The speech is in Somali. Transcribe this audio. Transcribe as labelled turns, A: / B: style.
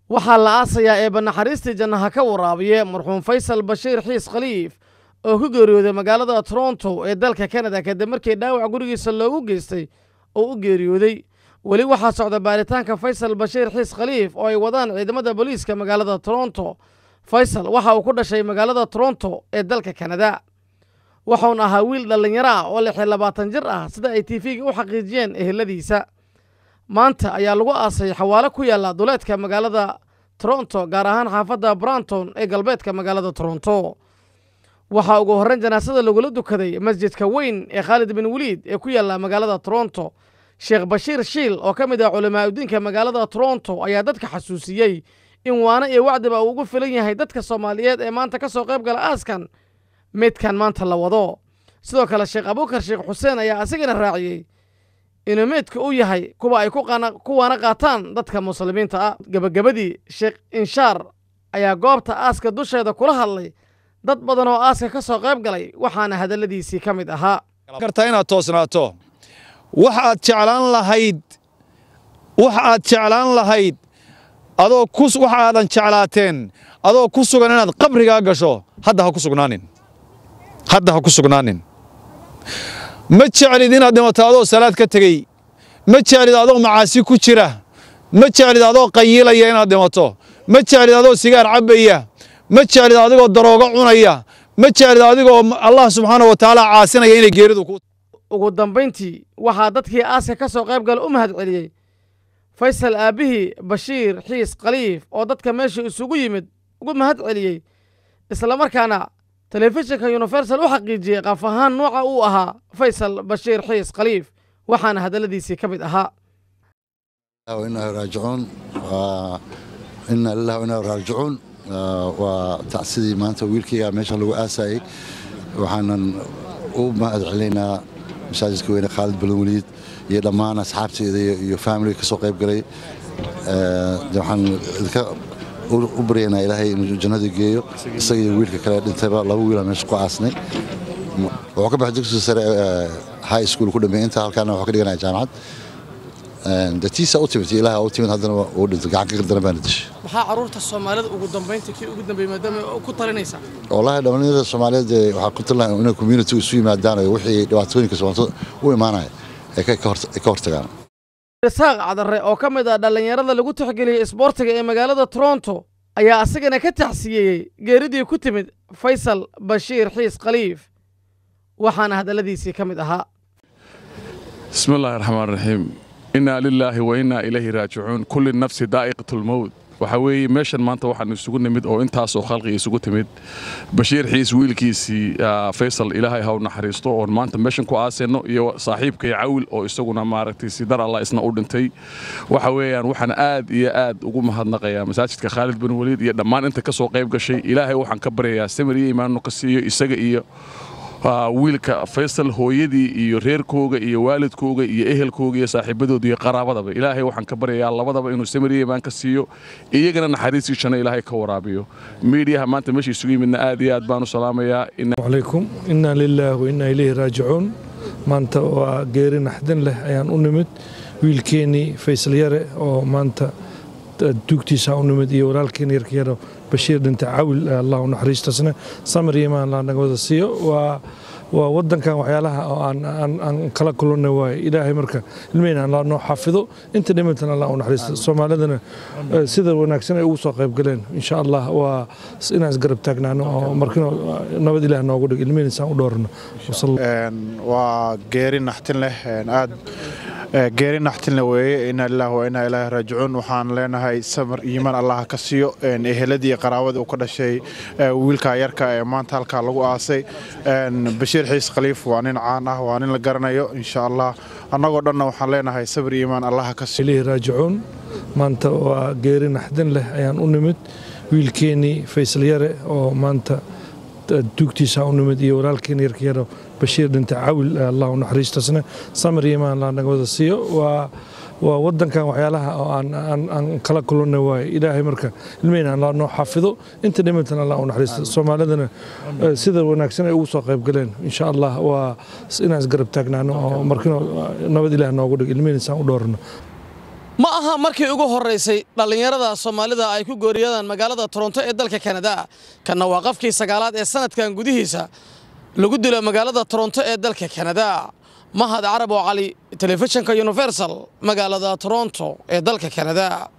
A: waxaa la aasayaa eebba naxariistii jannaha ka waraabiye marxuum faysal bashiir xiis khaliif oo ku geeriyooday magaalada toronto ee dalka kanada kadib markii dhaawac gurigiisa loogu geystay oo u geeriyooday weli waxaa socda baaritaanka faysal bashiir xiis khaliif oo ay wadaan ciidamada booliiska magaalada toronto faysal waxa uu ku dhashay magaalada toronto ee dalka kanada waxuuna ahaa wiil dhallinyaro ah oo lix iyo labaatan jir ah sida ay tiifiga u xaqiijiyeen eheladiisa maanta ayaa lagu aasay xawaalo ku yaalla duleedka magaalada toronto gaar ahaan xaafadda branton ee galbeedka magaalada toronto waxaa ugu horrayn janaasada lagula dukaday masjidka weyn ee khaalid bin weliid ee ku yaalla magaalada toronto sheekh bashiir shiil oo ka mid ah culamaa udiinka magaalada toronto ayaa dadka xasuusiyey in waano iyo wacdiba uu ugu filan yahay dadka soomaaliyeed ee maanta ka soo qayb gala aaskan meydkan maanta la wado sidoo kale sheekh abuukar sheekh xuseen ayaa asigana raaciyey inuu meydka u yahay kuwa ay ku waana qaataan dadka muslimiinta ah gebagabadii sheekh inshaar ayaa goobta aaska dusheeda kula hadlay dad badan oo aaska ka soo qayb galay waxaana hadalladiisii ka mid ahaa
B: kartaa inaad toosnaato wax aad jeclaan lahayd wax aad jeclaan lahayd adoo wax aadan jeclaateen adoo ku sugan inaad qabrigaa gasho hadda ha ku sugnaanin hadda ha ku sugnaanin ma jeclid inaad dhimato adoo salaad ka tegey ma jeclid adoo macaasi ku jira ma jeclid adoo qayiilaya inaad dhimato ma jeclid adoo sigaar cabbaya ma jeclid adigoo daroogo cunaya ma jeclid adigoo allah subxaana wa tacaala caasinaya inay geeridu ku
A: ugu dambayntii waxaa dadkii aaska ka soo qayb gala u mahad celiyey faysal aabbihii bashiir xiis khaliif oo dadka meesha isugu yimid ugu mahad celiyey islamarkaana telefishinka universal u xaqiijiyey qaaf ahaan nooca uu ahaa faysal bashiir xiis khaliif waxaana hadalladiisii ka mid ahaa
C: inaa raajicuun ina lilah inaa raajicuun waa tacsidii maanta wiilkayga meeshan lagu aasayey waxaanan u mahad celinaynaa masaajidka weyne khaalid balweliid iyo dhammaan asxaabteeda iyo faamiliga ka soo qayb galay waxaan idinka u baryaynaa ilaahay inuu jannada geeyo isaga iyo wiilka kale dhintayba laba wiila meesha ku aasnay wuxuu ka baxay dugsiga sare high school ku dhameeyay inta halkaana wuxuu ka dhiganaya jaamacad datiisa u timid ilaaha u timid haddana uu dhintay gacan ka qardana baana dishay
A: maxaa caruurta soomaalida ugu dambaynta kii ugu dambeeyey maadaama ku talinaysaa
C: wallaahi dhallinyarada soomaaliyeed waxaa ku talinahay inay community isu yimaadaan oo wixii dhibaatooyinka soomaalida u imaanaya ay ka hortagaan
A: isaaq cadare oo ka mid ah dhallinyarada lagu tixgeliyey isboortiga ee magaalada toronto ayaa asagana ka taxsiyeeyey geeridii ku timid faysal bashiir xiis khaliif waxaana hadalladiisii ka mid ahaa
D: bismi illaahi raxmaan raxiim innaa lilaahi wa innaa ilayhi raajicuun kulli nafsi daa'iqatulmowt waxaa weeye meeshan maanta waxaan isugu nimid oo intaasoo khalqiga isugu timid bashiir xiis wiilkiisii faysal ilaahay ha u naxariisto oon maanta meeshan ku aaseenno iyo saaxiibkay cawil oo isaguna maaragtay sidar allah isna u dhintay waxa weeyaan waxaan aad iyo aad ugu mahadnaqayaa masaajidka khaalid bin weliid iyo dhammaan inta ka soo qayb gashay ilaahay waxaan ka baryayaa samir iyo imaannu ka siiyo isaga iyo wiilka faysal hooyadii iyo reerkooga iyo waalidkooga iyo ehelkooga iyo saaxiibadooda iyo qaraabadaba ilaahay waxaan ka baryayaa labadaba inuu samiriya imaan ka siiyo iyagana naxariistiisana ilaahay ka waraabiyo miidiyaha maanta meesha isugu yimidna aad iyo aad baan u salaamayaa
E: calaykum innaa lilaahi wa innaa ilayhi raajicuun maanta waa geeri naxdin leh ayaan u nimid wiilkeennii faysal yare oo maanta duugtiisa u nimid iyo walaalkeen yarka yaro bashiir dhinta cawil allah u naxariistasna samir iyo imaan allah naga wada siiyo waa waa wadankan waxyaalaha oo aan kala kulannay waaye ilaahay marka ilmeyna allah noo xafido inta dhimantana allah u naxariisto soomaalidana sida wanaagsan ay ugu soo qayb galeen insha allah waa inaan isgarab taagnaano oo markino nabad ilaah noogu dhig ilmeyna isaan u dhoorno
F: waa geeri naxtin leh aad geeri naxtinle weeye inaa lilah wa inaa ilaahi raajicuun waxaan leenahay samir iimaan allah ka siiyo eheladii qaraabadii uu ka dhashay wiilka yarka ee maanta halkaa lagu aasay bashiir xiis khaliif waa nin caan ah waa nin la garanayo insha allah annagoo dhanna waxaan leenahay sabir iimaan allah ka siiyo
E: ilaahi raajicuun maanta waa geeri naxdin leh ayaan u nimid wiilkeennii faysal yare oo maanta duugtiisa u nimid iyo walaalkeen yarka yaro bashiir dhinta cawil allah u naxariistasna samir iyo imaan allah naga wada siiyo waa waa wadankan waxyaalaha oo aan kala kulannay waaye ilaahay marka ilmeyna allah noo xafido inta dhimantana allah u naxariisto soomaalidana sida wanaagsan ay ugu soo qayb galeen insha allah waa inaan isgarab taagnaano oo markino nabad ilaah noogu dhig ilmeyna isaan u dhoorno
A: ma aha markii ugu horraysay dhallinyarada soomaalida ay ku gooriyadaan magaalada toronto ee dalka kanada kanna waa qafkii sagaalaad ee sanadkan gudihiisa lagu dilo magaalada toronto ee dalka kanada mahad carab oo cali telefishinka universal magaalada toronto ee dalka kanada